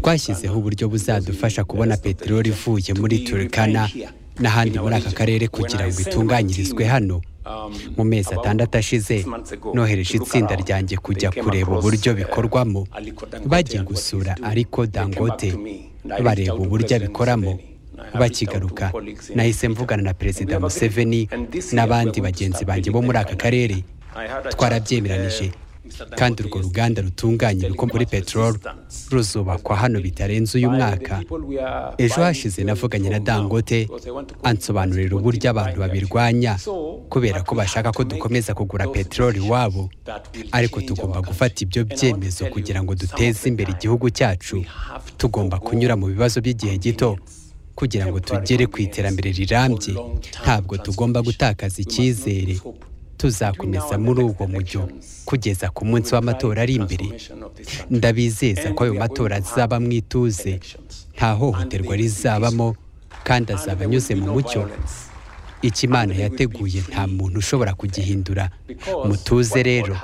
twashyizeho uburyo buzadufasha kubona peteroli ivuye muri turikana n'ahandi muri aka karere kugira ngo itunganyirizwe hano mu mezi atandatu ashize nohereje itsinda ryanjye kujya kureba uburyo bikorwamo bagiye gusura ariko dangote bareba uburyo abikoramo bakigaruka nahise mvugana na perezida museveni n'abandi bagenzi banjye bo muri aka karere twarabyemeranije kandi urwo ruganda rutunganya ibikomoka kuri peteroli ruzubakwa hano bitarenze uyu mwaka ejo hashize navuganye na dangote ansobanurira uburyo abantu babirwanya kubera ko bashaka ko dukomeza kugura peteroli iwabo ariko tugomba gufata ibyo byemezo kugira ngo duteze imbere igihugu cyacu tugomba kunyura mu bibazo by'igihe gito kugira ngo tugere ku iterambere rirambye ntabwo tugomba gutakaza icyizere tuzakomeza muri ubwo mujyo kugeza ku munsi w'amatora ari imbere ndabizeza ko ayo matora azaba mu ituze nta hohoterwa rizabamo kandi azaba anyuze mu mucyo ikimana yateguye nta muntu ushobora kugihindura mutuze rero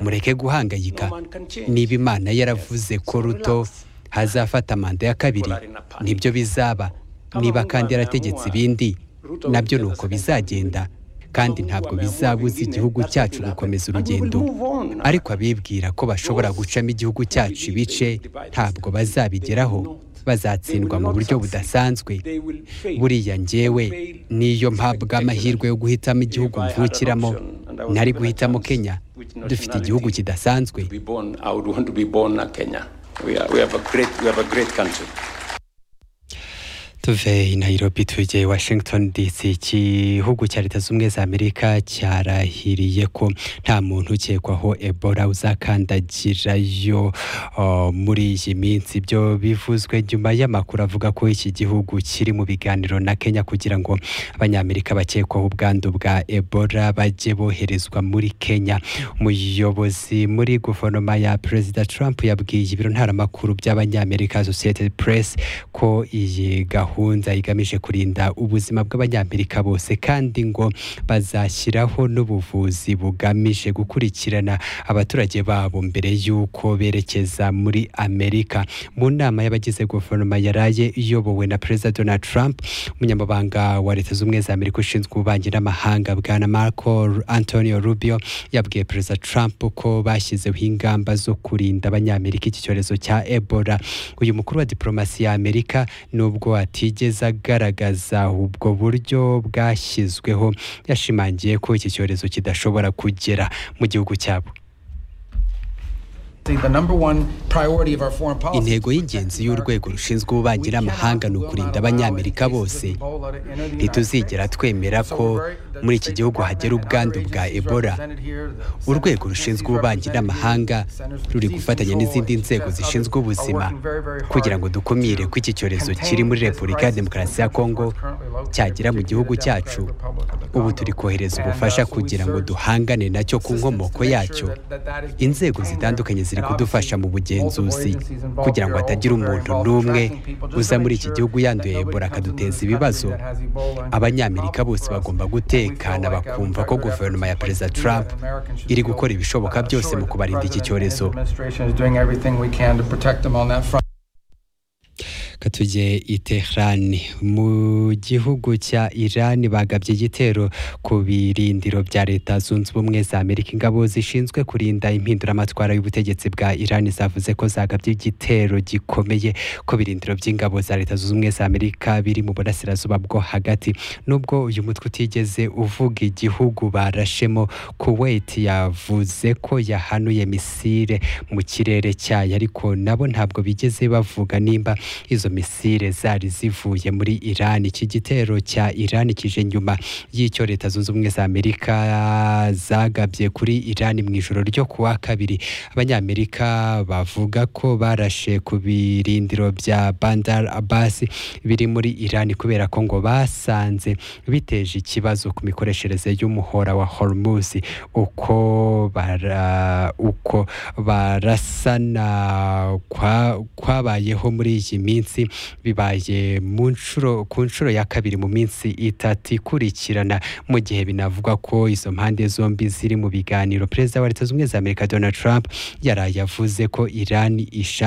mureke guhangayika niba imana yaravuze ko ruto hazafata manda ya kabiri nibyo bizaba niba kandi yarategetse ibindi nabyo ni uko bizagenda kandi ntabwo bizabuza igihugu cyacu gukomeza urugendo ariko abibwira ko bashobora gucamo igihugu cyacu ibice ntabwo bazabigeraho bazatsindwa mu buryo budasanzwe buriya ngewe niyo mpabwa amahirwe yo guhitamo igihugu mvukiramo ntari guhitamo kenya dufite igihugu kidasanzwe tuve i nairobi tujye washington dc igihugu cya leta z'ubumwe za amerika cyarahiriye ko nta muntu ukekwaho ebola uzakandagirayo muri iyi minsi ibyo bivuzwe nyuma y'amakuru avuga ko iki gihugu kiri mu biganiro na kenya kugira ngo abanyamerika bakekwaho ubwandu bwa ebola bajye boherezwa muri kenya umuyobozi muri guverinoma ya perezida trump yabwiye ibiro ntaramakuru by'abanyamerika sosiyete press ko iyi gahunda gahunda igamije kurinda ubuzima bw'abanyamerika bose kandi ngo bazashyiraho n'ubuvuzi bugamije gukurikirana abaturage babo mbere y'uko berekeza muri amerika mu nama y'abagize guverinoma yaraye iyobowe na perezida donald trump umunyamabanga wa leta z'ubumwe za amerika ushinzwe ububanyi n'amahanga bwana marco antonio rubio yabwiye perezida trump ko bashyizeho ingamba zo kurinda abanyamerika iki cyorezo cya ebola uyu mukuru wa diplomasi ya amerika nubwo ati atigeze agaragaza ubwo buryo bwashyizweho yashimangiye ko iki cyorezo kidashobora kugera mu gihugu cyabo intego y'ingenzi y'urwego rushinzwe ububanyi n'amahanga ni ukurinda abanyamerika bose ntituzigera twemera ko muri iki gihugu hagera ubwandu bwa ebola urwego rushinzwe ububanyi n'amahanga ruri gufatanya n'izindi nzego zishinzwe ubuzima kugira ngo dukumire ko iki cyorezo kiri muri repubulika ya demokarasi ya kongo cyagera mu gihugu cyacu ubu turi kohereza ubufasha kugira ngo duhangane nacyo ku nkomoko yacyo inzego zitandukanye ziri kudufasha mu bugenzuzi kugira ngo hatagira umuntu n'umwe uza muri iki gihugu yanduye ebola akaduteza ibibazo abanyamerika bose bagomba guteka batekana bakumva ko guverinoma ya perezida trump iri gukora ibishoboka byose mu kubarinda iki cyorezo katujye i Tehran mu gihugu cya Iran bagabye igitero ku birindiro bya leta zunze ubumwe za Amerika ingabo zishinzwe kurinda impinduramatwara y'ubutegetsi bwa Iran zavuze ko zagabye igitero gikomeye ku birindiro by'ingabo za leta zunze ubumwe za Amerika biri mu burasirazuba bwo hagati nubwo uyu mutwe utigeze uvuga igihugu barashemo Kuwait yavuze ko yahanuye misile mu kirere cyayo ariko nabo ntabwo bigeze bavuga nimba izo misile zari zivuye muri Iran iki gitero cya Iran kije nyuma y'icyo leta zunze ubumwe za Amerika zagabye kuri Iran mu ijoro ryo kuwa kabiri abanyamerika bavuga ko barashe ku birindiro bya Bandar Abbas biri muri Iran kubera ko ngo basanze biteje ikibazo ku mikoreshereze y'umuhora wa Hormuz uko bara uko barasana kwabayeho kwa muri iyi minsi bibaye mu nshuro ku nshuro ya kabiri mu minsi itatu ikurikirana mu gihe binavugwa ko izo mpande zombi ziri mu biganiro perezida wa leta zunze ubumwe za amerika donald trump yaraye avuze ko irani ishaka